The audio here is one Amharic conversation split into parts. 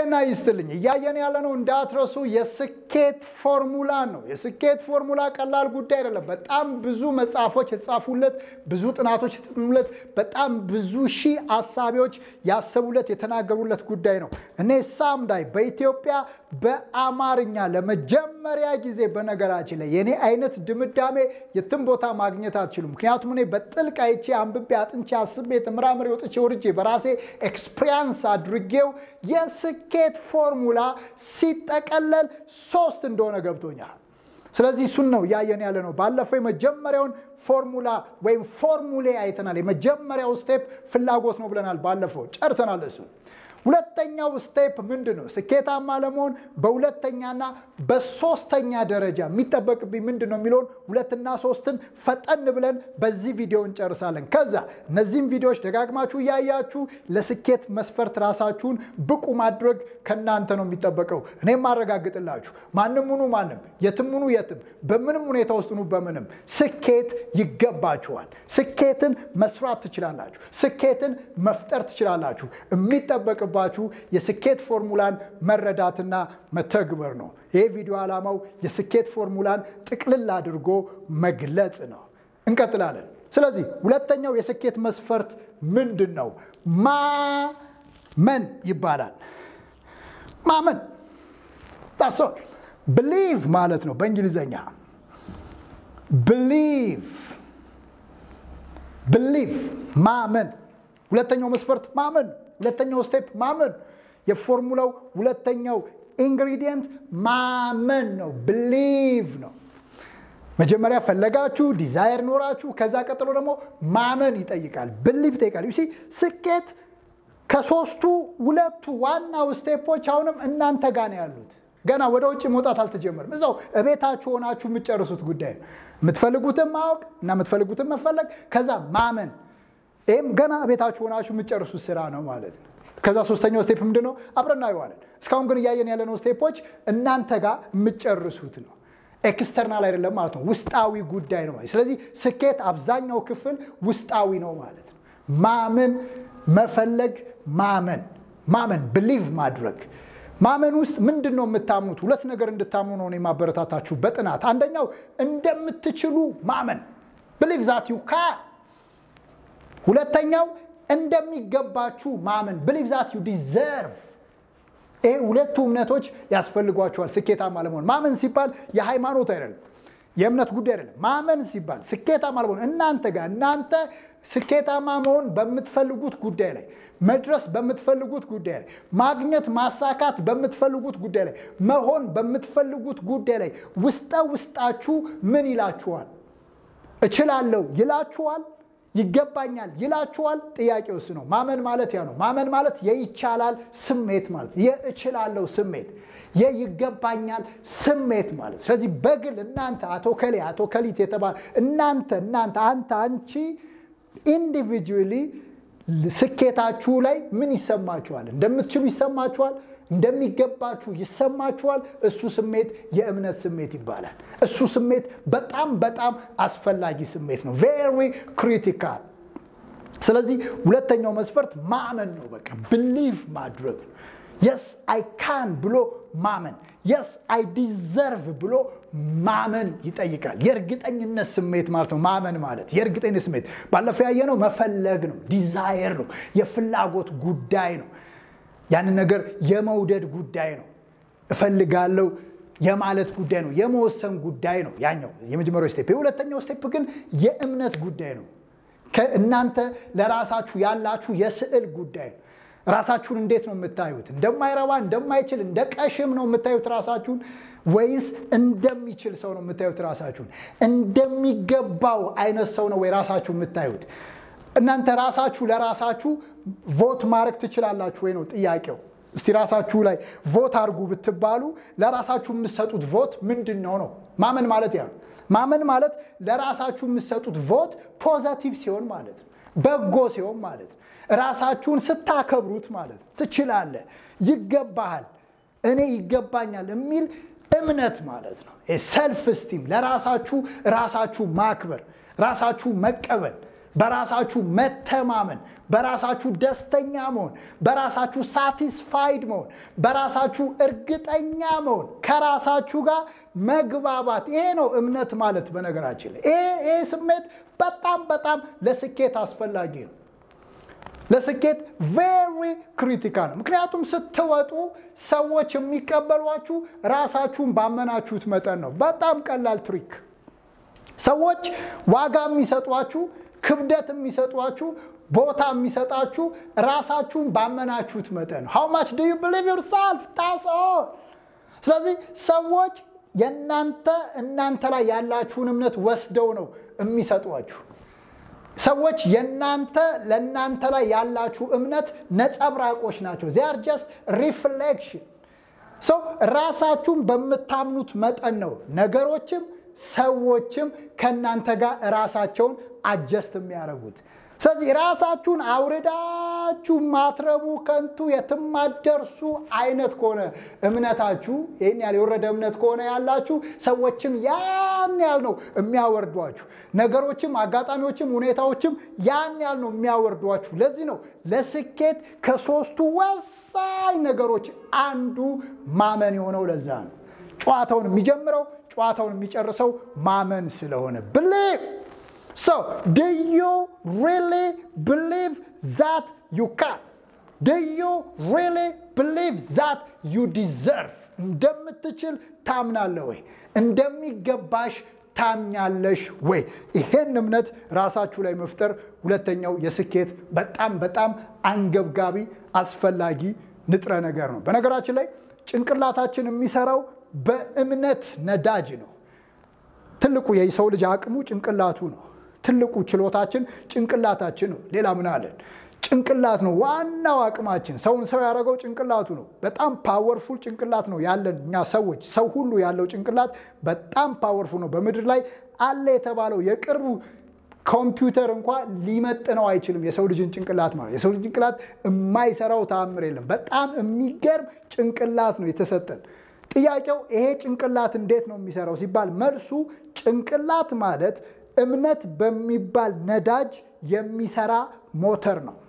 ጤና ይስጥልኝ። እያየን ያለነው እንዳትረሱ የስኬት ፎርሙላ ነው። የስኬት ፎርሙላ ቀላል ጉዳይ አይደለም። በጣም ብዙ መጽሐፎች የተጻፉለት፣ ብዙ ጥናቶች የተጠኑለት፣ በጣም ብዙ ሺህ አሳቢዎች ያሰቡለት የተናገሩለት ጉዳይ ነው። እኔ ሳምዳይ በኢትዮጵያ በአማርኛ ለመጀመሪያ ጊዜ በነገራችን ላይ የኔ አይነት ድምዳሜ የትም ቦታ ማግኘት አትችሉም። ምክንያቱም እኔ በጥልቅ አይቼ አንብቤ አጥንቼ አስቤ ተመራምሬ ወጥቼ ወርጄ በራሴ ኤክስፒሪያንስ አድርጌው የስኬት ፎርሙላ ሲጠቀለል ሶስት እንደሆነ ገብቶኛል። ስለዚህ እሱን ነው እያየን ያለ ነው። ባለፈው የመጀመሪያውን ፎርሙላ ወይም ፎርሙሌ አይተናል። የመጀመሪያው ስቴፕ ፍላጎት ነው ብለናል። ባለፈው ጨርሰናል እሱ ሁለተኛው ስቴፕ ምንድን ነው? ስኬታማ ለመሆን በሁለተኛና በሶስተኛ ደረጃ የሚጠበቅብኝ ምንድን ነው የሚለውን ሁለትና ሶስትን ፈጠን ብለን በዚህ ቪዲዮ እንጨርሳለን። ከዛ እነዚህም ቪዲዮዎች ደጋግማችሁ እያያችሁ ለስኬት መስፈርት ራሳችሁን ብቁ ማድረግ ከእናንተ ነው የሚጠበቀው። እኔም ማረጋግጥላችሁ ማንም ሁኑ ማንም፣ የትም ሁኑ የትም፣ በምንም ሁኔታ ውስጥ ሁኑ በምንም ስኬት ይገባችኋል። ስኬትን መስራት ትችላላችሁ። ስኬትን መፍጠር ትችላላችሁ። የሚጠበቅ ባችሁ የስኬት ፎርሙላን መረዳትና መተግበር ነው። ይህ ቪዲዮ ዓላማው የስኬት ፎርሙላን ጥቅልል አድርጎ መግለጽ ነው። እንቀጥላለን። ስለዚህ ሁለተኛው የስኬት መስፈርት ምንድን ነው? ማመን ይባላል። ማመን ታሶ ብሊቭ ማለት ነው በእንግሊዘኛ ብሊቭ ብሊቭ ማመን። ሁለተኛው መስፈርት ማመን ሁለተኛው ስቴፕ ማመን። የፎርሙላው ሁለተኛው ኢንግሪዲየንት ማመን ነው፣ ብሊቭ ነው። መጀመሪያ ፈለጋችሁ፣ ዲዛይር ኖራችሁ፣ ከዛ ቀጥሎ ደግሞ ማመን ይጠይቃል፣ ብሊቭ ይጠይቃል። ዩ ስኬት ከሶስቱ ሁለቱ ዋናው ስቴፖች አሁንም እናንተ ጋር ነው ያሉት። ገና ወደ ውጭ መውጣት አልተጀመርም። እዛው እቤታችሁ ሆናችሁ የምትጨርሱት ጉዳይ ነው። የምትፈልጉትን ማወቅ እና የምትፈልጉትን መፈለግ፣ ከዛ ማመን ይህም ገና ቤታችሁ ሆናችሁ የምትጨርሱት ስራ ነው ማለት ነው። ከዛ ሶስተኛው ስቴፕ ምንድን ነው? አብረን እናየዋለን። እስካሁን ግን እያየን ያለነው ስቴፖች እናንተ ጋር የምትጨርሱት ነው። ኤክስተርናል አይደለም ማለት ነው፣ ውስጣዊ ጉዳይ ነው ማለት። ስለዚህ ስኬት አብዛኛው ክፍል ውስጣዊ ነው ማለት ነው። ማመን፣ መፈለግ፣ ማመን ማመን ብሊቭ ማድረግ ማመን ውስጥ ምንድን ነው የምታምኑት? ሁለት ነገር እንድታምኑ ነው የማበረታታችሁ በጥናት አንደኛው እንደምትችሉ ማመን ብሊቭ ዛት ዩ ካን ሁለተኛው እንደሚገባችሁ ማመን ብሊቭ ዛት ዩ ዲዘርቭ። ይሄ ሁለቱ እምነቶች ያስፈልጓቸዋል ስኬታማ ለመሆን። ማመን ሲባል የሃይማኖት አይደለም፣ የእምነት ጉዳይ አይደለም። ማመን ሲባል ስኬታማ ለመሆን እናንተ ጋር እናንተ ስኬታማ መሆን በምትፈልጉት ጉዳይ ላይ መድረስ በምትፈልጉት ጉዳይ ላይ ማግኘት ማሳካት በምትፈልጉት ጉዳይ ላይ መሆን በምትፈልጉት ጉዳይ ላይ ውስጠ ውስጣችሁ ምን ይላችኋል? እችላለሁ ይላችኋል ይገባኛል ይላችኋል። ጥያቄው እሱ ነው። ማመን ማለት ያ ነው። ማመን ማለት የይቻላል ስሜት ማለት የእችላለሁ ስሜት የይገባኛል ስሜት ማለት። ስለዚህ በግል እናንተ አቶ ከሌ አቶ ከሊት የተባለ እናንተ እናንተ አንተ አንቺ ኢንዲቪጁዋሊ ስኬታችሁ ላይ ምን ይሰማችኋል? እንደምትችሉ ይሰማችኋል? እንደሚገባችሁ ይሰማችኋል? እሱ ስሜት የእምነት ስሜት ይባላል። እሱ ስሜት በጣም በጣም አስፈላጊ ስሜት ነው። ቬሪ ክሪቲካል። ስለዚህ ሁለተኛው መስፈርት ማመን ነው። በቃ ብሊቭ ማድረግ ነው። የስ አይ ካን ብሎ ማመን፣ የስ አይ ዲዘርቭ ብሎ ማመን ይጠይቃል። የእርግጠኝነት ስሜት ማለት ነው። ማመን ማለት የእርግጠኝነት ስሜት ባለፈው ያየነው መፈለግ ነው፣ ዲዛየር ነው፣ የፍላጎት ጉዳይ ነው። ያንን ነገር የመውደድ ጉዳይ ነው። እፈልጋለሁ የማለት ጉዳይ ነው። የመወሰን ጉዳይ ነው። ያኛው የመጀመሪያው ስቴፕ። የሁለተኛው ስቴፕ ግን የእምነት ጉዳይ ነው። እናንተ ለራሳችሁ ያላችሁ የስዕል ጉዳይ ነው። ራሳችሁን እንዴት ነው የምታዩት? እንደማይረባ እንደማይችል፣ እንደ ቀሽም ነው የምታዩት ራሳችሁን ወይስ እንደሚችል ሰው ነው የምታዩት ራሳችሁን? እንደሚገባው አይነት ሰው ነው ወይ ራሳችሁ የምታዩት? እናንተ ራሳችሁ ለራሳችሁ ቮት ማድረግ ትችላላችሁ ወይ ነው ጥያቄው። እስቲ ራሳችሁ ላይ ቮት አድርጉ ብትባሉ ለራሳችሁ የምትሰጡት ቮት ምንድን ነው ነው? ማመን ማለት ያ ነው። ማመን ማለት ለራሳችሁ የምትሰጡት ቮት ፖዘቲቭ ሲሆን ማለት ነው፣ በጎ ሲሆን ማለት ነው፣ ራሳችሁን ስታከብሩት ማለት ነው። ትችላለህ፣ ይገባሃል፣ እኔ ይገባኛል የሚል እምነት ማለት ነው። ሰልፍ ስቲም ለራሳችሁ ራሳችሁ ማክበር፣ ራሳችሁ መቀበል በራሳችሁ መተማመን፣ በራሳችሁ ደስተኛ መሆን፣ በራሳችሁ ሳቲስፋይድ መሆን፣ በራሳችሁ እርግጠኛ መሆን፣ ከራሳችሁ ጋር መግባባት። ይሄ ነው እምነት ማለት። በነገራችን ላይ ይሄ ስሜት በጣም በጣም ለስኬት አስፈላጊ ነው። ለስኬት ቬሪ ክሪቲካል ነው። ምክንያቱም ስትወጡ ሰዎች የሚቀበሏችሁ ራሳችሁን ባመናችሁት መጠን ነው። በጣም ቀላል ትሪክ። ሰዎች ዋጋ የሚሰጧችሁ፣ ክብደት የሚሰጧችሁ፣ ቦታ የሚሰጣችሁ ራሳችሁን ባመናችሁት መጠን ነው። ሃው ማች ዱ ዩ ብሊቭ ዮርሰልፍ ታስ ኦል። ስለዚህ ሰዎች የእናንተ እናንተ ላይ ያላችሁን እምነት ወስደው ነው የሚሰጧችሁ። ሰዎች የእናንተ ለእናንተ ላይ ያላችሁ እምነት ነጸብራቆች ናቸው። ዚያር ጀስት ሪፍሌክሽን ሰው ራሳችሁን በምታምኑት መጠን ነው ነገሮችም ሰዎችም ከእናንተ ጋር ራሳቸውን አጀስት የሚያደርጉት። ስለዚህ ራሳችሁን አውርዳችሁ ማትረቡ ከንቱ የትም ማትደርሱ አይነት ከሆነ እምነታችሁ ይህን ያህል የወረደ እምነት ከሆነ ያላችሁ ሰዎችም ያን ያህል ነው የሚያወርዷችሁ። ነገሮችም፣ አጋጣሚዎችም፣ ሁኔታዎችም ያን ያህል ነው የሚያወርዷችሁ። ለዚህ ነው ለስኬት ከሶስቱ ወሳኝ ነገሮች አንዱ ማመን የሆነው። ለዛ ነው ጨዋታውን የሚጀምረው ጨዋታውን የሚጨርሰው ማመን ስለሆነ ብሊቭ So, do you really believe that you can? Do you really believe that you deserve? እንደምትችል ታምናለህ ወይ? እንደሚገባሽ ታምኛለሽ ወይ? ይሄን እምነት ራሳችሁ ላይ መፍጠር ሁለተኛው የስኬት በጣም በጣም አንገብጋቢ አስፈላጊ ንጥረ ነገር ነው። በነገራችን ላይ ጭንቅላታችን የሚሰራው በእምነት ነዳጅ ነው። ትልቁ የሰው ልጅ አቅሙ ጭንቅላቱ ነው። ትልቁ ችሎታችን ጭንቅላታችን ነው። ሌላ ምን አለን? ጭንቅላት ነው ዋናው አቅማችን። ሰውን ሰው ያደረገው ጭንቅላቱ ነው። በጣም ፓወርፉል ጭንቅላት ነው ያለን እኛ ሰዎች። ሰው ሁሉ ያለው ጭንቅላት በጣም ፓወርፉል ነው። በምድር ላይ አለ የተባለው የቅርቡ ኮምፒውተር እንኳ ሊመጥነው አይችልም የሰው ልጅን ጭንቅላት ማለት። የሰው ልጅ ጭንቅላት የማይሰራው ተአምር የለም። በጣም የሚገርም ጭንቅላት ነው የተሰጠን። ጥያቄው ይሄ ጭንቅላት እንዴት ነው የሚሰራው ሲባል መልሱ ጭንቅላት ማለት እምነት በሚባል ነዳጅ የሚሰራ ሞተር ነው።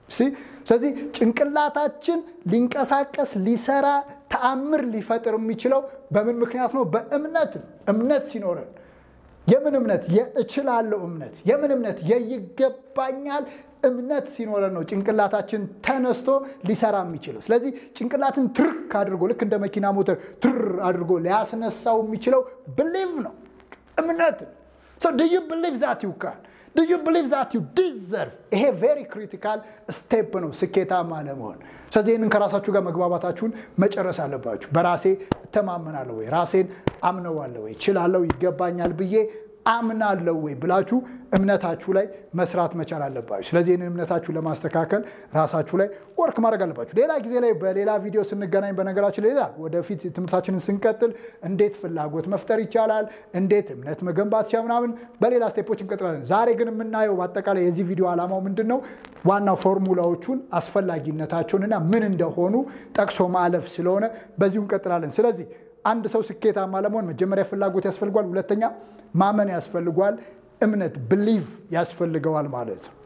ስለዚህ ጭንቅላታችን ሊንቀሳቀስ ሊሰራ ተአምር ሊፈጥር የሚችለው በምን ምክንያት ነው? በእምነት ነው። እምነት ሲኖረን የምን እምነት? የእችላለሁ እምነት። የምን እምነት? የይገባኛል እምነት ሲኖረን ነው ጭንቅላታችን ተነስቶ ሊሰራ የሚችለው። ስለዚህ ጭንቅላትን ትርክ አድርጎ ልክ እንደ መኪና ሞተር ትር አድርጎ ሊያስነሳው የሚችለው ብሊቭ ነው፣ እምነት ነው። So do you believe that you can? Do you believe that you deserve? ይሄ ቬሪ ክሪቲካል ስቴፕ ነው ስኬታማ ለመሆን። ስለዚህ ይህንን ከራሳችሁ ጋር መግባባታችሁን መጨረስ አለባችሁ። በራሴ እተማመናለሁ ወይ፣ ራሴን አምነዋለሁ ወይ፣ ችላለሁ፣ ይገባኛል ብዬ አምናለሁ ወይ ብላችሁ እምነታችሁ ላይ መስራት መቻል አለባችሁ። ስለዚህ ይህንን እምነታችሁ ለማስተካከል ራሳችሁ ላይ ወርክ ማድረግ አለባችሁ። ሌላ ጊዜ ላይ በሌላ ቪዲዮ ስንገናኝ፣ በነገራችን ሌላ ወደፊት ትምህርታችንን ስንቀጥል እንዴት ፍላጎት መፍጠር ይቻላል፣ እንዴት እምነት መገንባት ይቻላል ምናምን በሌላ ስቴፖች እንቀጥላለን። ዛሬ ግን የምናየው በአጠቃላይ የዚህ ቪዲዮ ዓላማው ምንድን ነው? ዋናው ፎርሙላዎቹን አስፈላጊነታቸውንና ምን እንደሆኑ ጠቅሶ ማለፍ ስለሆነ በዚሁ እንቀጥላለን። ስለዚህ አንድ ሰው ስኬታማ ለመሆን መጀመሪያ ፍላጎት ያስፈልጓል፣ ሁለተኛ ማመን ያስፈልጓል፣ እምነት ብሊቭ ያስፈልገዋል ማለት ነው።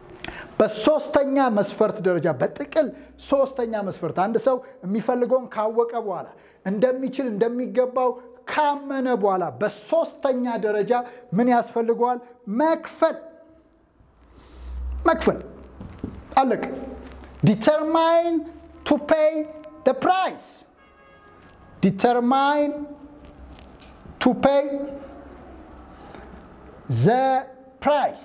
በሶስተኛ መስፈርት ደረጃ በጥቅል ሶስተኛ መስፈርት አንድ ሰው የሚፈልገውን ካወቀ በኋላ እንደሚችል እንደሚገባው ካመነ በኋላ በሶስተኛ ደረጃ ምን ያስፈልገዋል? መክፈል መክፈል አለቅ ዲተርማይን ቱ ፔይ ደ ፕራይስ ዲተርማይን ቱ ፔይ ዘ ፕራይስ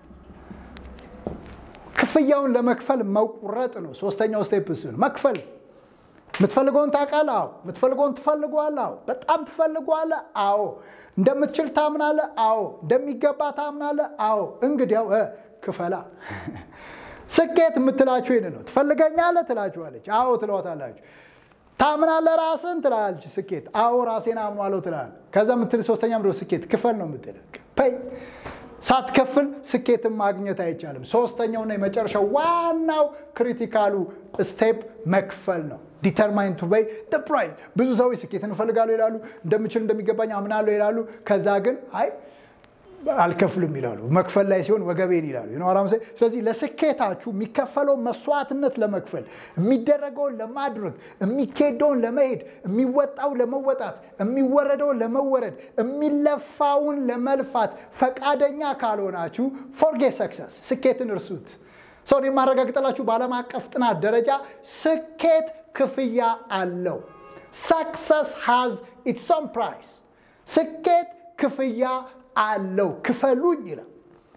ክፍያውን ለመክፈል መቁረጥ ነው። ሶስተኛው ስቴፕ እሱ ነው፣ መክፈል። የምትፈልገውን ታውቃለህ? አዎ። የምትፈልገውን ትፈልገዋለህ? አዎ። በጣም ትፈልገዋለህ? አዎ። እንደምትችል ታምናለህ? አዎ። እንደሚገባ ታምናለህ? አዎ። እንግዲያው ክፈላ። ስኬት የምትላችሁ ይህን ነው። ትፈልገኛለህ ትላችኋለች። አዎ ትለዋታላችሁ። ታምናለህ ራስን ትላለች ስኬት። አዎ ራሴን አምኗለሁ ትላለህ። ከዛ የምትል ሶስተኛ ምንድን ነው? ስኬት ክፈል ነው የምትል ይ ሳትከፍል ስኬትን ማግኘት አይቻልም። ሶስተኛውና የመጨረሻው ዋናው ክሪቲካሉ ስቴፕ መክፈል ነው። ዲተርማይን ቱ ፔይ ዘ ፕራይስ። ብዙ ሰዎች ስኬትን እፈልጋለሁ ይላሉ፣ እንደምችል እንደሚገባኝ አምናለሁ ይላሉ። ከዛ ግን አይ አልከፍልም ይላሉ። መክፈል ላይ ሲሆን ወገቤን ይላሉ። ስለዚህ ለስኬታችሁ የሚከፈለውን መስዋዕትነት ለመክፈል የሚደረገውን ለማድረግ የሚኬደውን ለመሄድ የሚወጣው ለመወጣት የሚወረደውን ለመወረድ የሚለፋውን ለመልፋት ፈቃደኛ ካልሆናችሁ ፎርጌት ሰክሰስ ስኬትን እርሱት። ሰውን የማረጋግጠላችሁ በዓለም አቀፍ ጥናት ደረጃ ስኬት ክፍያ አለው። ሰክሰስ ሃዝ ኢትስ ኦን ፕራይስ። ስኬት ክፍያ አለው። ክፈሉኝ ይላል፣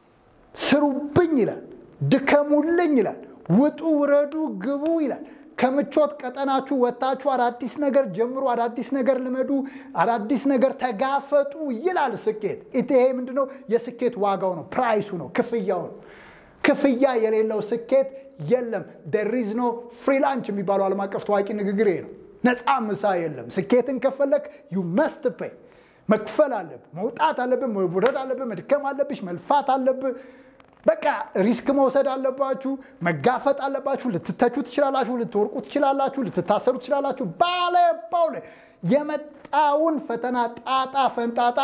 ስሩብኝ ይላል፣ ድከሙልኝ ይላል፣ ውጡ፣ ውረዱ፣ ግቡ ይላል። ከምቾት ቀጠናችሁ ወጥታችሁ አዳዲስ ነገር ጀምሩ፣ አዳዲስ ነገር ልመዱ፣ አዳዲስ ነገር ተጋፈጡ ይላል ስኬት። ይሄ ምንድነው? የስኬት ዋጋው ነው፣ ፕራይሱ ነው፣ ክፍያው ነው። ክፍያ የሌለው ስኬት የለም። ደሪዝ ኖ ፍሪ ላንች የሚባለው ዓለም አቀፍ ታዋቂ ንግግር ነው። ነፃ ምሳ የለም። ስኬትን ከፈለክ ዩ መስት ፔይ መክፈል አለብህ፣ መውጣት አለብህ፣ መውረድ አለብህ፣ መድከም አለብሽ፣ መልፋት አለብህ። በቃ ሪስክ መውሰድ አለባችሁ፣ መጋፈጥ አለባችሁ። ልትተቹ ትችላላችሁ፣ ልትወርቁ ትችላላችሁ፣ ልትታሰሩ ትችላላችሁ። ባለባው ላይ የመጣውን ፈተና ጣጣ ፈንጣጣ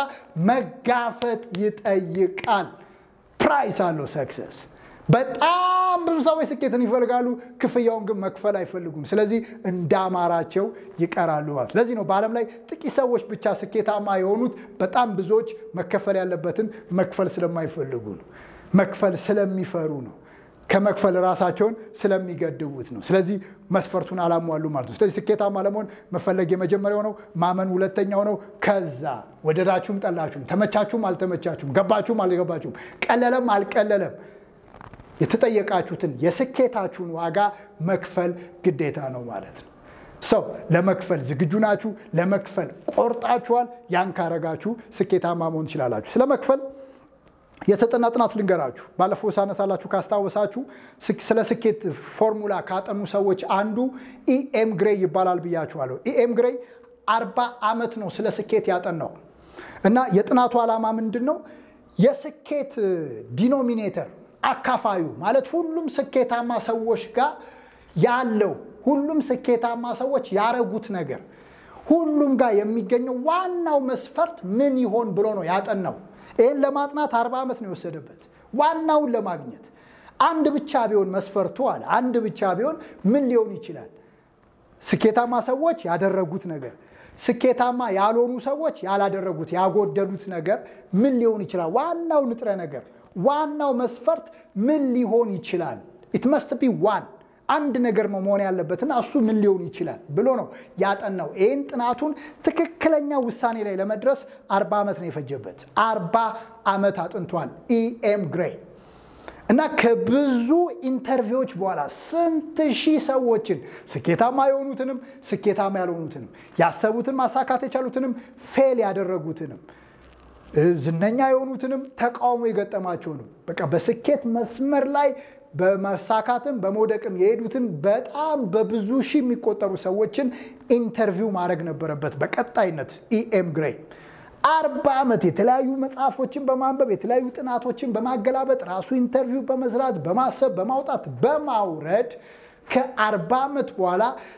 መጋፈጥ ይጠይቃል። ፕራይስ አለው ሰክሰስ። በጣም ብዙ ሰዎች ስኬትን ይፈልጋሉ፣ ክፍያውን ግን መክፈል አይፈልጉም። ስለዚህ እንዳማራቸው ይቀራሉ ማለት። ለዚህ ነው በዓለም ላይ ጥቂት ሰዎች ብቻ ስኬታማ የሆኑት። በጣም ብዙዎች መከፈል ያለበትን መክፈል ስለማይፈልጉ ነው። መክፈል ስለሚፈሩ ነው። ከመክፈል ራሳቸውን ስለሚገድቡት ነው። ስለዚህ መስፈርቱን አላሟሉ ማለት ነው። ስለዚህ ስኬታማ ለመሆን መፈለግ የመጀመሪያው ነው። ማመን ሁለተኛው ነው። ከዛ ወደዳችሁም ጠላችሁም፣ ተመቻችሁም አልተመቻችሁም፣ ገባችሁም አልገባችሁም፣ ቀለለም አልቀለለም የተጠየቃችሁትን የስኬታችሁን ዋጋ መክፈል ግዴታ ነው ማለት ነው። ሰው ለመክፈል ዝግጁ ናችሁ? ለመክፈል ቆርጣችኋል? ያን ካረጋችሁ ስኬታማ መሆን ትችላላችሁ። ስለ መክፈል የተጠና ጥናት ልንገራችሁ። ባለፈው ሳነሳላችሁ ካስታወሳችሁ ስለ ስኬት ፎርሙላ ካጠኑ ሰዎች አንዱ ኢኤም ግሬይ ይባላል ብያችኋለሁ። ኢኤም ግሬይ አርባ ዓመት ነው ስለ ስኬት ያጠናው እና የጥናቱ ዓላማ ምንድን ነው? የስኬት ዲኖሚኔተር አካፋዩ ማለት ሁሉም ስኬታማ ሰዎች ጋር ያለው ሁሉም ስኬታማ ሰዎች ያረጉት ነገር ሁሉም ጋር የሚገኘው ዋናው መስፈርት ምን ይሆን ብሎ ነው ያጠናው። ይህን ለማጥናት አርባ ዓመት ነው የወሰደበት ዋናውን ለማግኘት። አንድ ብቻ ቢሆን መስፈርቱ አለ አንድ ብቻ ቢሆን ምን ሊሆን ይችላል? ስኬታማ ሰዎች ያደረጉት ነገር፣ ስኬታማ ያልሆኑ ሰዎች ያላደረጉት ያጎደሉት ነገር ምን ሊሆን ይችላል? ዋናው ንጥረ ነገር ዋናው መስፈርት ምን ሊሆን ይችላል? ኢት መስት ቢ ዋን አንድ ነገር መሆን ያለበትና እሱ ምን ሊሆን ይችላል ብሎ ነው ያጠናው። ይህን ጥናቱን ትክክለኛ ውሳኔ ላይ ለመድረስ አርባ ዓመት ነው የፈጀበት። አርባ ዓመት አጥንቷል ኢኤም ግሬይ እና ከብዙ ኢንተርቪዎች በኋላ ስንት ሺህ ሰዎችን ስኬታማ የሆኑትንም ስኬታማ ያልሆኑትንም ያሰቡትን ማሳካት የቻሉትንም ፌል ያደረጉትንም ዝነኛ የሆኑትንም ተቃውሞ የገጠማቸውንም በቃ በስኬት መስመር ላይ በመሳካትም በመውደቅም የሄዱትን በጣም በብዙ ሺህ የሚቆጠሩ ሰዎችን ኢንተርቪው ማድረግ ነበረበት በቀጣይነት ኢኤም ግሬይ አርባ ዓመት የተለያዩ መጽሐፎችን በማንበብ የተለያዩ ጥናቶችን በማገላበጥ ራሱ ኢንተርቪው በመስራት በማሰብ በማውጣት በማውረድ ከአርባ ዓመት በኋላ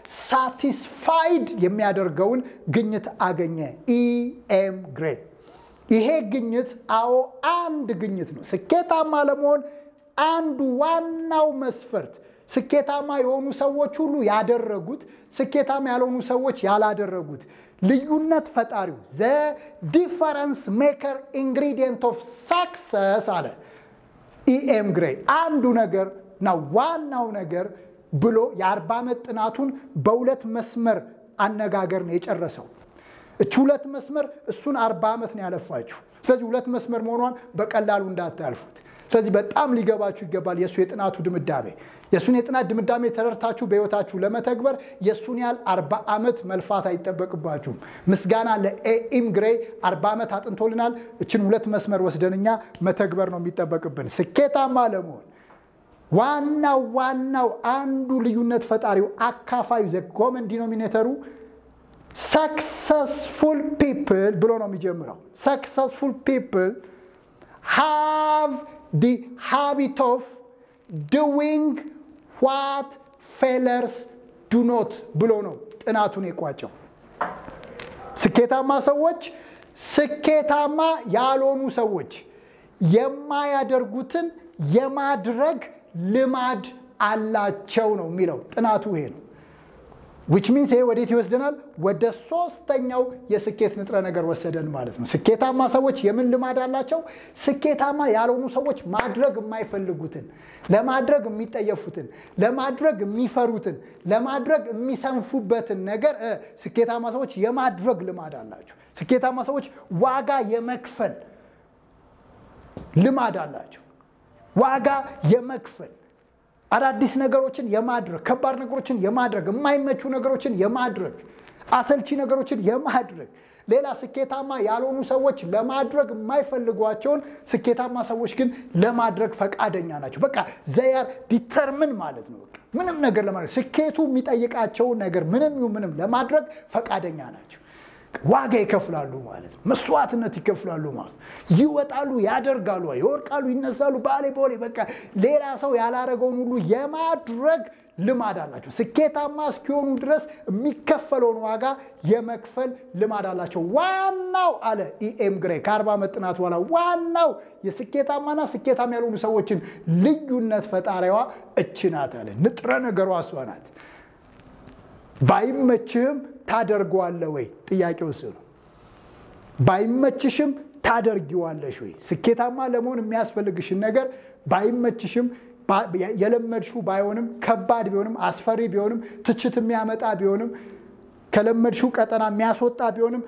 ሳቲስፋይድ የሚያደርገውን ግኝት አገኘ ኢኤም ግሬይ ይሄ ግኝት አዎ አንድ ግኝት ነው ስኬታማ ለመሆን አንዱ ዋናው መስፈርት ስኬታማ የሆኑ ሰዎች ሁሉ ያደረጉት ስኬታማ ያልሆኑ ሰዎች ያላደረጉት ልዩነት ፈጣሪው ዘ ዲፈረንስ ሜከር ኢንግሪዲየንት ኦፍ ሳክሰስ አለ ኢኤም ግሬይ አንዱ ነገር እና ዋናው ነገር ብሎ የአርባ ዓመት ጥናቱን በሁለት መስመር አነጋገር ነው የጨረሰው እች ሁለት መስመር እሱን አርባ ዓመት ነው ያለፋችሁ ስለዚህ ሁለት መስመር መሆኗን በቀላሉ እንዳታልፉት ስለዚህ በጣም ሊገባችሁ ይገባል የእሱ የጥናቱ ድምዳሜ የእሱን የጥናት ድምዳሜ ተረድታችሁ በህይወታችሁ ለመተግበር የእሱን ያህል አርባ ዓመት መልፋት አይጠበቅባችሁም ምስጋና ለኤኢም ግሬይ አርባ ዓመት አጥንቶልናል እችን ሁለት መስመር ወስደንኛ መተግበር ነው የሚጠበቅብን ስኬታማ ለመሆን ዋናው ዋናው አንዱ ልዩነት ፈጣሪው አካፋዩ ዘ ኮመን ዲኖሚኔተሩ ሰክሰስፉል ፒፕል ብሎ ነው የሚጀምረው ሰክሰስፉል ፒፕል ሃቭ ዲ ሃቢት ኦፍ ዱዊንግ ዋት ፌለርስ ዱ ኖት ብሎ ነው ጥናቱን የቋጨው ስኬታማ ሰዎች ስኬታማ ያልሆኑ ሰዎች የማያደርጉትን የማድረግ ልማድ አላቸው ነው የሚለው ጥናቱ ይሄ ነው። ዊች ሚንስ ይሄ ወዴት ይወስደናል? ወደ ሶስተኛው የስኬት ንጥረ ነገር ወሰደን ማለት ነው። ስኬታማ ሰዎች የምን ልማድ አላቸው? ስኬታማ ያልሆኑ ሰዎች ማድረግ የማይፈልጉትን፣ ለማድረግ የሚጠየፉትን፣ ለማድረግ የሚፈሩትን፣ ለማድረግ የሚሰንፉበትን ነገር ስኬታማ ሰዎች የማድረግ ልማድ አላቸው። ስኬታማ ሰዎች ዋጋ የመክፈል ልማድ አላቸው። ዋጋ የመክፈል አዳዲስ ነገሮችን የማድረግ ከባድ ነገሮችን የማድረግ የማይመቹ ነገሮችን የማድረግ አሰልቺ ነገሮችን የማድረግ ሌላ ስኬታማ ያልሆኑ ሰዎች ለማድረግ የማይፈልጓቸውን ስኬታማ ሰዎች ግን ለማድረግ ፈቃደኛ ናቸው። በቃ ዘያር ዲተርምን ማለት ነው። ምንም ነገር ለማድረግ ስኬቱ የሚጠይቃቸውን ነገር ምንም ይሁን ምንም ለማድረግ ፈቃደኛ ናቸው። ዋጋ ይከፍላሉ ማለት ነው። መስዋዕትነት ይከፍላሉ ማለት ነው። ይወጣሉ፣ ያደርጋሉ፣ ይወርቃሉ፣ ይነሳሉ። ባሌ ቦሌ በቃ ሌላ ሰው ያላረገውን ሁሉ የማድረግ ልማድ አላቸው። ስኬታማ እስኪሆኑ ድረስ የሚከፈለውን ዋጋ የመክፈል ልማድ አላቸው። ዋናው አለ ኢኤም ግሬ ከአርባ ዓመት ጥናት በኋላ ዋናው የስኬታማና ስኬታማ ያልሆኑ ሰዎችን ልዩነት ፈጣሪዋ እች ናት አለ። ንጥረ ነገሯ እሷ ናት። ባይመችህም ታደርገዋለህ ወይ? ጥያቄው እሱ ነው። ባይመችሽም ታደርጊዋለሽ ወይ? ስኬታማ ለመሆን የሚያስፈልግሽን ነገር ባይመችሽም የለመድሽው ባይሆንም ከባድ ቢሆንም አስፈሪ ቢሆንም ትችት የሚያመጣ ቢሆንም ከለመድሽው ቀጠና የሚያስወጣ ቢሆንም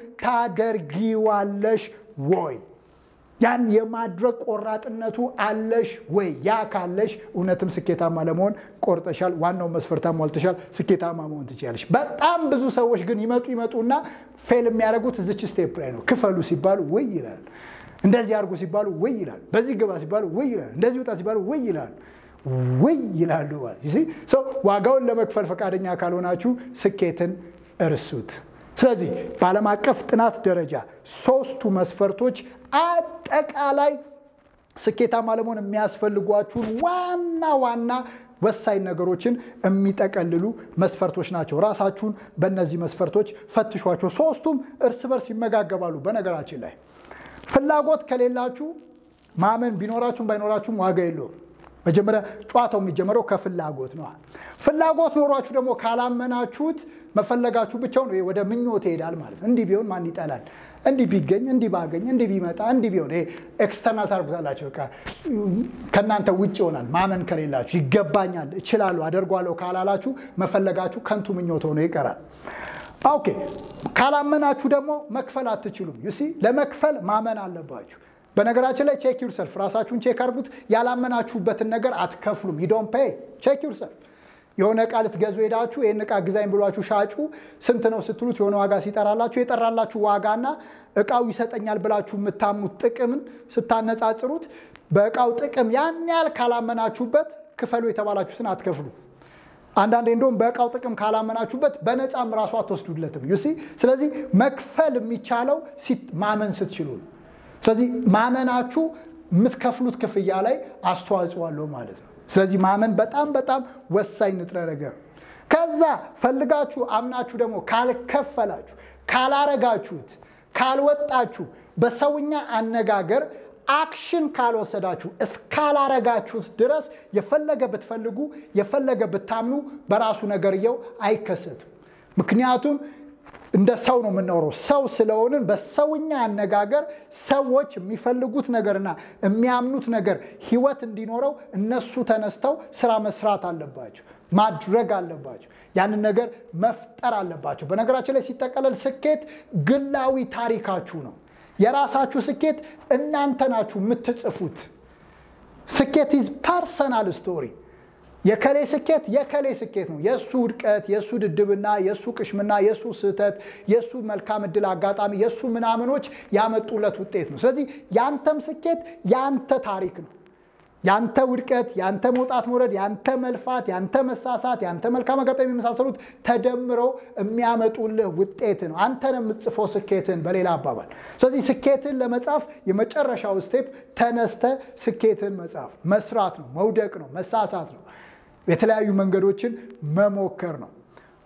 ታደርጊዋለሽ ወይ? ያን የማድረግ ቆራጥነቱ አለሽ ወይ? ያ ካለሽ እውነትም ስኬታማ ለመሆን ቆርጠሻል። ዋናው መስፈርት አሟልተሻል። ስኬታማ መሆን ትችላለሽ። በጣም ብዙ ሰዎች ግን ይመጡ ይመጡና ፌል የሚያደርጉት እዚች ስቴፕ ላይ ነው። ክፈሉ ሲባሉ ውይ ይላል። እንደዚህ አድርጉ ሲባሉ ውይ ይላል። በዚህ ግባ ሲባሉ ውይ ይላል። እንደዚህ ውጣ ሲባሉ ውይ ይላል። ውይ ይላሉ ማለት ሰው ዋጋውን ለመክፈል ፈቃደኛ ካልሆናችሁ ስኬትን እርሱት። ስለዚህ በዓለም አቀፍ ጥናት ደረጃ ሶስቱ መስፈርቶች አጠቃላይ ስኬታማ ለመሆን የሚያስፈልጓችሁን ዋና ዋና ወሳኝ ነገሮችን የሚጠቀልሉ መስፈርቶች ናቸው። ራሳችሁን በእነዚህ መስፈርቶች ፈትሿቸው። ሶስቱም እርስ በርስ ይመጋገባሉ። በነገራችን ላይ ፍላጎት ከሌላችሁ ማመን ቢኖራችሁም ባይኖራችሁም ዋጋ የለውም። መጀመሪያ ጨዋታው የሚጀምረው ከፍላጎት ነው። ፍላጎት ኖሯችሁ ደግሞ ካላመናችሁት መፈለጋችሁ ብቻውን ወደ ምኞት ይሄዳል ማለት ነው። እንዲህ ቢሆን ማን ይጠላል? እንዲህ ቢገኝ፣ እንዲህ ባገኝ፣ እንዲህ ቢመጣ፣ እንዲህ ቢሆን ኤክስተርናል ታርጉታላችሁ። ከእናንተ ውጭ ይሆናል። ማመን ከሌላችሁ ይገባኛል፣ እችላለሁ፣ አደርጓለሁ ካላላችሁ መፈለጋችሁ ከንቱ ምኞት ሆኖ ይቀራል። ኦኬ ካላመናችሁ ደግሞ መክፈል አትችሉም። ዩሲ ለመክፈል ማመን አለባችሁ። በነገራችን ላይ ቼክ ዩርሰልፍ ራሳችሁን ቼክ አድርጉት። ያላመናችሁበትን ነገር አትከፍሉም። ሂዶን ፔይ ቼክ ዩርሰልፍ። የሆነ እቃ ልትገዙ ሄዳችሁ ይህን እቃ ግዛኝ ብሏችሁ ሻጩ ስንት ነው ስትሉት የሆነ ዋጋ ሲጠራላችሁ የጠራላችሁ ዋጋና እቃው ይሰጠኛል ብላችሁ የምታምኑት ጥቅምን ስታነጻጽሩት በእቃው ጥቅም ያን ያህል ካላመናችሁበት ክፈሉ የተባላችሁትን አትከፍሉ። አንዳንዴ እንደውም በእቃው ጥቅም ካላመናችሁበት በነፃም ራሱ አትወስዱለትም። ዩሲ ስለዚህ መክፈል የሚቻለው ማመን ስትችሉ ነው። ስለዚህ ማመናችሁ የምትከፍሉት ክፍያ ላይ አስተዋጽኦ አለው ማለት ነው። ስለዚህ ማመን በጣም በጣም ወሳኝ ንጥረ ነገር። ከዛ ፈልጋችሁ አምናችሁ ደግሞ ካልከፈላችሁ፣ ካላረጋችሁት፣ ካልወጣችሁ፣ በሰውኛ አነጋገር አክሽን ካልወሰዳችሁ እስካላረጋችሁት ድረስ የፈለገ ብትፈልጉ የፈለገ ብታምኑ በራሱ ነገርየው አይከሰትም። ምክንያቱም እንደ ሰው ነው የምናወረው። ሰው ስለሆንን በሰውኛ አነጋገር ሰዎች የሚፈልጉት ነገርና የሚያምኑት ነገር ህይወት እንዲኖረው እነሱ ተነስተው ስራ መስራት አለባቸው፣ ማድረግ አለባቸው፣ ያንን ነገር መፍጠር አለባቸው። በነገራችን ላይ ሲጠቀለል ስኬት ግላዊ ታሪካችሁ ነው። የራሳችሁ ስኬት እናንተ ናችሁ የምትጽፉት። ስኬት ኢዝ ፐርሰናል ስቶሪ። የከሌ ስኬት የከሌ ስኬት ነው። የእሱ ውድቀት፣ የእሱ ድድብና፣ የእሱ ቅሽምና፣ የእሱ ስህተት፣ የእሱ መልካም እድል አጋጣሚ፣ የእሱ ምናምኖች ያመጡለት ውጤት ነው። ስለዚህ ያንተም ስኬት ያንተ ታሪክ ነው። ያንተ ውድቀት፣ ያንተ መውጣት መውረድ፣ ያንተ መልፋት፣ ያንተ መሳሳት፣ ያንተ መልካም አጋጣሚ የመሳሰሉት ተደምረው የሚያመጡልህ ውጤት ነው። አንተን የምትጽፈው ስኬትን በሌላ አባባል። ስለዚህ ስኬትን ለመጻፍ የመጨረሻው ስቴፕ ተነስተ ስኬትን መጻፍ መስራት ነው። መውደቅ ነው። መሳሳት ነው። የተለያዩ መንገዶችን መሞከር ነው።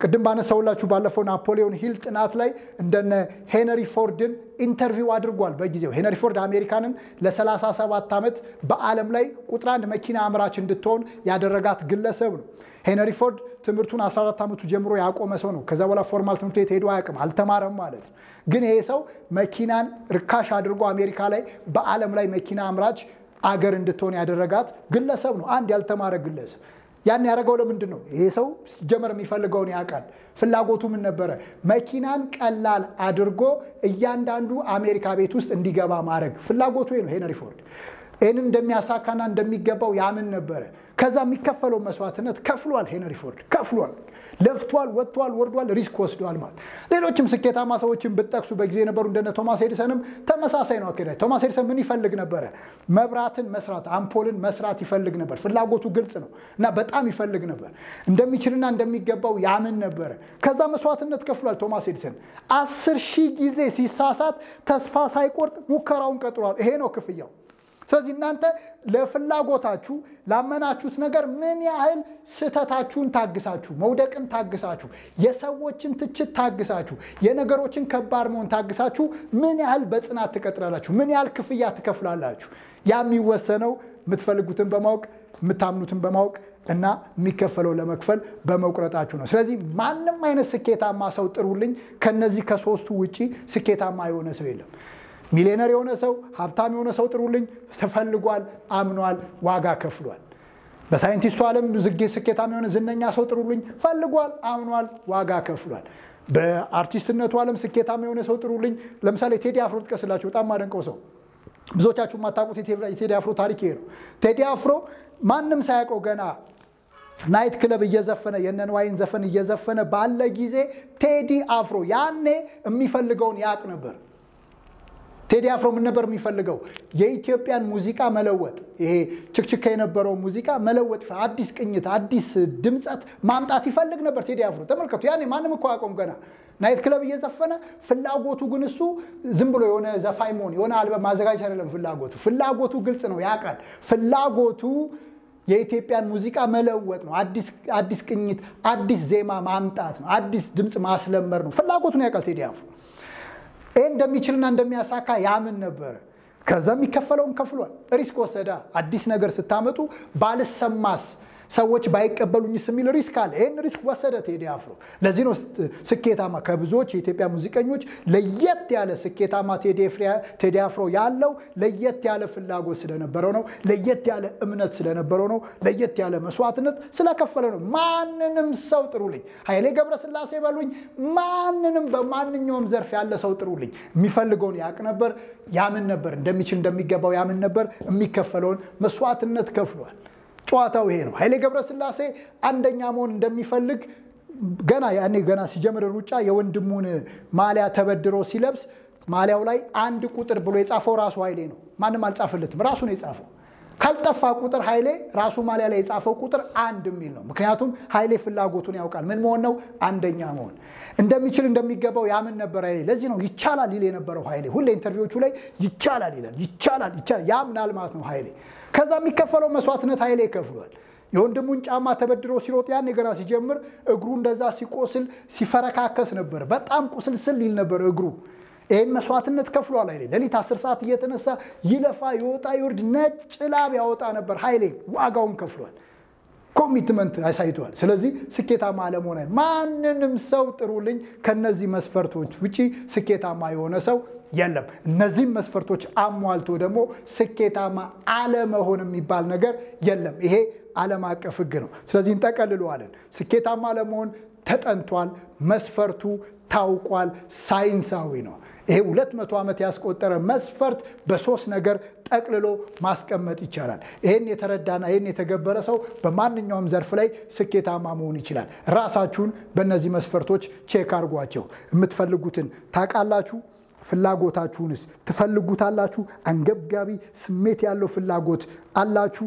ቅድም ባነሳውላችሁ ባለፈው ናፖሊዮን ሂል ጥናት ላይ እንደነ ሄነሪ ፎርድን ኢንተርቪው አድርጓል። በጊዜው ሄነሪ ፎርድ አሜሪካንን ለ37 ዓመት በዓለም ላይ ቁጥር አንድ መኪና አምራች እንድትሆን ያደረጋት ግለሰብ ነው። ሄነሪ ፎርድ ትምህርቱን 14 ዓመቱ ጀምሮ ያቆመ ሰው ነው። ከዛ በኋላ ፎርማል ትምህርት ቤት ሄዶ አያውቅም፣ አልተማረም ማለት ነው። ግን ይሄ ሰው መኪናን ርካሽ አድርጎ አሜሪካ ላይ በዓለም ላይ መኪና አምራች አገር እንድትሆን ያደረጋት ግለሰብ ነው። አንድ ያልተማረ ግለሰብ ያን ያደረገው ለምንድን ነው? ይሄ ሰው ሲጀመር የሚፈልገውን ያውቃል። ፍላጎቱ ምን ነበረ? መኪናን ቀላል አድርጎ እያንዳንዱ አሜሪካ ቤት ውስጥ እንዲገባ ማድረግ ፍላጎቱ ነው። ሄነሪ ፎርድ ይህንን እንደሚያሳካና እንደሚገባው ያምን ነበረ። ከዛ የሚከፈለው መስዋዕትነት ከፍሏል። ሄነሪ ፎርድ ከፍሏል። ለፍቷል፣ ወጥቷል፣ ወርዷል፣ ሪስክ ወስዷል ማለት ሌሎችም ስኬታማ ሰዎችን ብጠቅሱ በጊዜ የነበሩ እንደነ ቶማስ ኤዲሰንም ተመሳሳይ ነው አካሄዳቸው። ቶማስ ኤዲሰን ምን ይፈልግ ነበረ? መብራትን መስራት፣ አምፖልን መስራት ይፈልግ ነበር። ፍላጎቱ ግልጽ ነው እና በጣም ይፈልግ ነበር። እንደሚችልና እንደሚገባው ያምን ነበረ። ከዛ መስዋዕትነት ከፍሏል። ቶማስ ኤዲሰን አስር ሺህ ጊዜ ሲሳሳት ተስፋ ሳይቆርጥ ሙከራውን ቀጥሏል። ይሄ ነው ክፍያው። ስለዚህ እናንተ ለፍላጎታችሁ ላመናችሁት ነገር ምን ያህል ስህተታችሁን ታግሳችሁ፣ መውደቅን ታግሳችሁ፣ የሰዎችን ትችት ታግሳችሁ፣ የነገሮችን ከባድ መሆን ታግሳችሁ ምን ያህል በጽናት ትቀጥላላችሁ፣ ምን ያህል ክፍያ ትከፍላላችሁ። ያ የሚወሰነው የምትፈልጉትን በማወቅ የምታምኑትን በማወቅ እና የሚከፈለው ለመክፈል በመቁረጣችሁ ነው። ስለዚህ ማንም አይነት ስኬታማ ሰው ጥሩልኝ፣ ከነዚህ ከሶስቱ ውጪ ስኬታማ የሆነ ሰው የለም። ሚሊዮነር የሆነ ሰው ሀብታም የሆነ ሰው ጥሩልኝ፣ ፈልጓል፣ አምኗል፣ ዋጋ ከፍሏል። በሳይንቲስቱ ዓለም ዝጌ ስኬታማ የሆነ ዝነኛ ሰው ጥሩልኝ፣ ፈልጓል፣ አምኗል፣ ዋጋ ከፍሏል። በአርቲስትነቱ ዓለም ስኬታማ የሆነ ሰው ጥሩልኝ። ለምሳሌ ቴዲ አፍሮ ጥቀስላችሁ፣ በጣም ማደንቀው ሰው ብዙዎቻችሁ የማታውቁት የቴዲ አፍሮ ታሪክ ይሄ ነው። ቴዲ አፍሮ ማንም ሳያውቀው ገና ናይት ክለብ እየዘፈነ የነንዋይን ዘፈን እየዘፈነ ባለ ጊዜ ቴዲ አፍሮ ያኔ የሚፈልገውን ያውቅ ነበር። ቴዲ አፍሮ ምን ነበር የሚፈልገው? የኢትዮጵያን ሙዚቃ መለወጥ፣ ይሄ ችክችካ የነበረው ሙዚቃ መለወጥ፣ አዲስ ቅኝት፣ አዲስ ድምፀት ማምጣት ይፈልግ ነበር ቴዲ አፍሮ። ተመልከቱ፣ ያኔ ማንም እኮ አቆም ገና ናይት ክለብ እየዘፈነ ፍላጎቱ ግን እሱ ዝም ብሎ የሆነ ዘፋኝ መሆን የሆነ አልበም ማዘጋጀት አይደለም ፍላጎቱ። ፍላጎቱ ግልጽ ነው፣ ያውቃል። ፍላጎቱ የኢትዮጵያን ሙዚቃ መለወጥ ነው። አዲስ ቅኝት፣ አዲስ ዜማ ማምጣት ነው። አዲስ ድምፅ ማስለመር ነው። ፍላጎቱን ያውቃል ቴዲ አፍሮ። ይህ እንደሚችልና እንደሚያሳካ ያምን ነበረ። ከዛ የሚከፈለውን ከፍሏል። ሪስክ ወሰዳ። አዲስ ነገር ስታመጡ ባልሰማስ ሰዎች ባይቀበሉኝስ የሚል ሪስክ አለ። ይህን ሪስክ ወሰደ ቴዲ አፍሮ። ለዚህ ነው ስኬታማ ከብዙዎች የኢትዮጵያ ሙዚቀኞች ለየት ያለ ስኬታማ ቴዲ አፍሮ ያለው ለየት ያለ ፍላጎት ስለነበረው ነው። ለየት ያለ እምነት ስለነበረው ነው። ለየት ያለ መስዋዕትነት ስለከፈለ ነው። ማንንም ሰው ጥሩልኝ፣ ኃይሌ ገብረስላሴ በሉኝ፣ ማንንም በማንኛውም ዘርፍ ያለ ሰው ጥሩልኝ። የሚፈልገውን ያውቅ ነበር፣ ያምን ነበር፣ እንደሚችል እንደሚገባው ያምን ነበር። የሚከፈለውን መስዋዕትነት ከፍሏል። ጨዋታው ይሄ ነው። ኃይሌ ገብረስላሴ አንደኛ መሆን እንደሚፈልግ ገና ያኔ ገና ሲጀምር ሩጫ የወንድሙን ማሊያ ተበድሮ ሲለብስ ማሊያው ላይ አንድ ቁጥር ብሎ የጻፈው ራሱ ኃይሌ ነው። ማንም አልጻፍለትም፣ ራሱ ነው የጻፈው። ካልጠፋ ቁጥር ኃይሌ ራሱ ማሊያ ላይ የጻፈው ቁጥር አንድ የሚል ነው። ምክንያቱም ኃይሌ ፍላጎቱን ያውቃል። ምን መሆን ነው? አንደኛ መሆን እንደሚችል እንደሚገባው ያምን ነበር ኃይሌ። ለዚህ ነው ይቻላል ይል የነበረው ኃይሌ። ሁሌ ኢንተርቪዎቹ ላይ ይቻላል ይላል። ይቻላል ይቻላል ያምናል ማለት ነው ኃይሌ። ከዛ የሚከፈለው መስዋዕትነት ኃይሌ ይከፍሏል። የወንድሙን ጫማ ተበድሮ ሲሮጥ ያኔ ገና ሲጀምር እግሩ እንደዛ ሲቆስል ሲፈረካከስ ነበር። በጣም ቁስል ስል ይል ነበር እግሩ። ይህን መስዋዕትነት ከፍሏል ኃይሌ። ሌሊት አስር ሰዓት እየተነሳ ይለፋ ይወጣ ይወርድ ነጭ ላብ ያወጣ ነበር ኃይሌ። ዋጋውን ከፍሏል። ኮሚትመንት አሳይቷል። ስለዚህ ስኬታማ አለመሆነ ማንንም ሰው ጥሩልኝ፣ ከነዚህ መስፈርቶች ውጪ ስኬታማ የሆነ ሰው የለም። እነዚህም መስፈርቶች አሟልቶ ደግሞ ስኬታማ አለመሆን የሚባል ነገር የለም። ይሄ ዓለም አቀፍ ሕግ ነው። ስለዚህ እንጠቀልለዋለን። ስኬታማ ለመሆን ተጠንቷል። መስፈርቱ ታውቋል። ሳይንሳዊ ነው። ይሄ ሁለት መቶ ዓመት ያስቆጠረ መስፈርት በሶስት ነገር ጠቅልሎ ማስቀመጥ ይቻላል። ይህን የተረዳና ይህን የተገበረ ሰው በማንኛውም ዘርፍ ላይ ስኬታማ መሆን ይችላል። ራሳችሁን በእነዚህ መስፈርቶች ቼክ አድርጓቸው። የምትፈልጉትን ታውቃላችሁ። ፍላጎታችሁንስ ትፈልጉታላችሁ? አንገብጋቢ ስሜት ያለው ፍላጎት አላችሁ?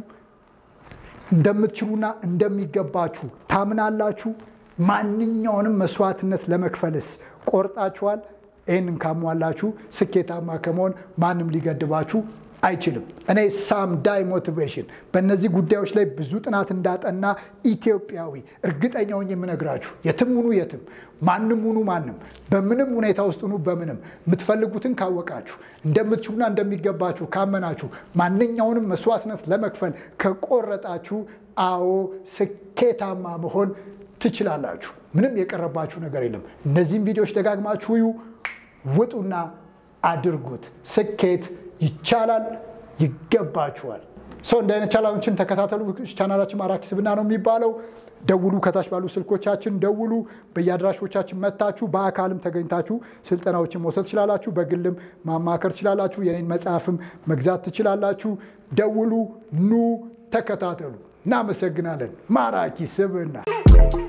እንደምትችሉና እንደሚገባችሁ ታምናላችሁ? ማንኛውንም መስዋዕትነት ለመክፈልስ ቆርጣችኋል? ይህንን ካሟላችሁ ስኬታማ ከመሆን ማንም ሊገድባችሁ አይችልም። እኔ ሳም ዳይ ሞቲቬሽን በእነዚህ ጉዳዮች ላይ ብዙ ጥናት እንዳጠና ኢትዮጵያዊ እርግጠኛ ሆኜ የምነግራችሁ የትም ሁኑ የትም ማንም ሁኑ ማንም በምንም ሁኔታ ውስጥ ሁኑ በምንም የምትፈልጉትን ካወቃችሁ እንደምትችሉና እንደሚገባችሁ ካመናችሁ ማንኛውንም መስዋዕትነት ለመክፈል ከቆረጣችሁ አዎ ስኬታማ መሆን ትችላላችሁ። ምንም የቀረባችሁ ነገር የለም። እነዚህም ቪዲዮዎች ደጋግማችሁ እዩ፣ ውጡና አድርጉት። ስኬት ይቻላል፣ ይገባችኋል። ሰው እንደ አይነት ቻናሎችን ተከታተሉ። ቻናላችን ማራኪ ስብዕና ነው የሚባለው። ደውሉ፣ ከታች ባሉ ስልኮቻችን ደውሉ። በየአድራሾቻችን መታችሁ በአካልም ተገኝታችሁ ስልጠናዎችን መውሰድ ትችላላችሁ። በግልም ማማከር ትችላላችሁ። የኔን መጽሐፍም መግዛት ትችላላችሁ። ደውሉ፣ ኑ፣ ተከታተሉ። እናመሰግናለን። ማራኪ ስብዕና